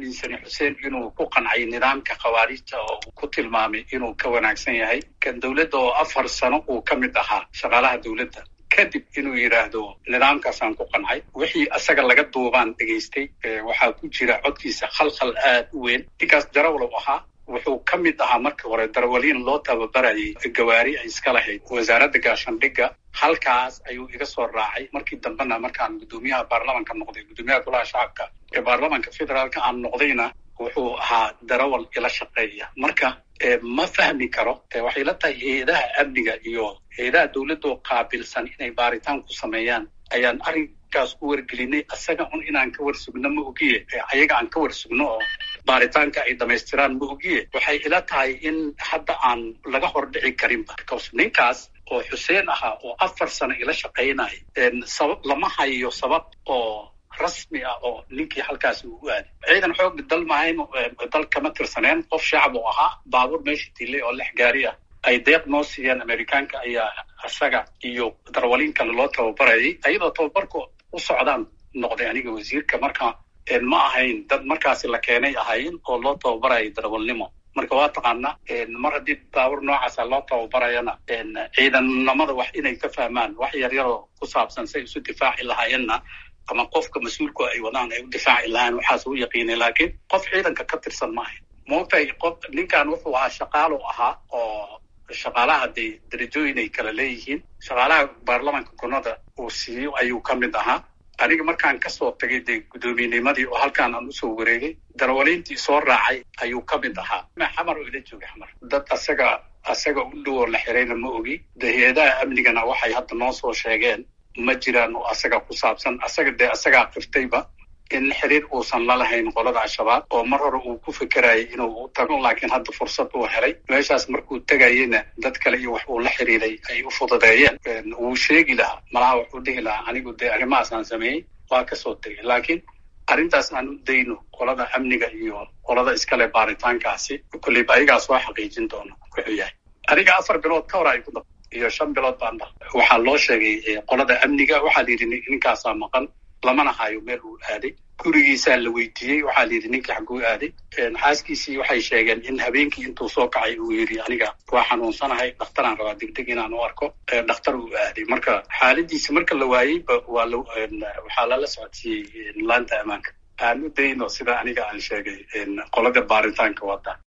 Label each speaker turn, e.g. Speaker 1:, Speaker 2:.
Speaker 1: aaminsani xuseen inuu ku qancay nidaamka khawaarijta oo uu ku tilmaamay inuu ka wanaagsan yahay kan dowladda oo afar sano uu ka mid ahaa shaqaalaha dowladda kadib inuu yidhaahdo nidaamkaasaan ku qancay wixii asaga laga duubaan dhegaystay waxaa ku jira codkiisa khalkhal aad u weyn ninkaas darawalow ahaa wuxuu ka mid ahaa markii hore darawaliin loo tababarayay gawaari ay iska lahayd wasaaradda gaashandhigga halkaas ayuu iga soo raacay markii dambena markaan guddoomiyaha baarlamanka noqday guddoomiyaha golaha shacabka ee baarlamanka federaalka aan noqdayna wuxuu ahaa darawal ila shaqeeya marka ma fahmi karo waxay la tahay hay-adaha amniga iyo hay-adaha dowladoo qaabilsan inay baaritaan ku sameeyaan ayaan arrinkaas ku wargelinay asaga un inaan ka warsugno ma ogiye ayaga aan ka warsugno oo baaritaanka ay dhamaystiraan ma ogiye waxay ila tahay in hadda aan laga hordhici karinba because ninkaas oo xuseen ahaa oo afar sano ila shaqaynaya sabab lama hayo sabab oo rasmi ah oo ninkii halkaasi uu u aaday ciidan xoog dal mahayn dal kama tirsaneen qof shacab uu ahaa baabuur meesha tilay oo lix gaari ah ay deeq noo siiyeen amerikaanka ayaa isaga iyo darwaliin kale loo tababarayay ayadoo tababarku u socdaan noqday aniga wasiirka marka ma ahayn dad markaasi la keenay ahayn oo loo tababarayay darawalnimo marka waa taqaana mar haddii baabuur noocaasa loo tababarayana ciidannimada wax inay ka fahmaan wax yaryaroo ku saabsan say isu difaaci lahaayeenna ama qofka mas-uulku ay wadaan ay u difaaci lahaan waxaas u yaqiinay laakiin qof ciidanka ka tirsan maaha moogtahay qof ninkan wuxuu ahaa shaqaalu ahaa oo shaqaalaha dee darajooyin ay kala leeyihiin shaqaalaha baarlamanka gunada uu siiyo ayuu ka mid ahaa aniga markaan kasoo tagay dee guddoominnimadii oo halkaan aan usoo wareegay darawaliintii soo raacay ayuu ka mid ahaa xamar oo ila joogay xamar dad asaga asaga u dhow oo la xirayna ma ogi de hay-adaha amnigana waxay hadda noo soo sheegeen ma jiraan oo asaga ku saabsan asaga dee asagaa qiftayba in xiriir uusan la lahayn qolada al-shabaab oo mar hore uu ku fekerayay inuu u tago laakiin hadda fursad uu helay meeshaas markuu tegayena dad kale iyo wax uu la xiriiray ay u fududeeyeen wuu sheegi lahaa malaha wuxuu dhihi lahaa anigu dee arrimahaas aan sameeyey waa kasoo tegay laakiin arrintaas aan u dayno qolada amniga iyo qolada iskale baaritaankaasi kolleyba ayagaa soo xaqiijin doono wuxuu yahay aniga afar bilood ka hor ay ku dab iyo shan bilood baan dha waxaa loo sheegay qolada amniga waxaa la yidhi ninkaasaa maqan lamana hayo meel uu aaday gurigiisaa la weydiiyey waxaa la yidhi ninkii xagguu aaday xaaskiisii waxay sheegeen in habeenkii intuu soo kacay uu yidhi aniga waa xanuunsanahay dhakhtaraan rabaa degdeg inaan u arko dhakhtar uu aaday marka xaaladiisi marka la waayey waa waxaa lala socodsiiyey laanta ammaanka aan u dayno sida aniga aan sheegay qolada baaritaanka wada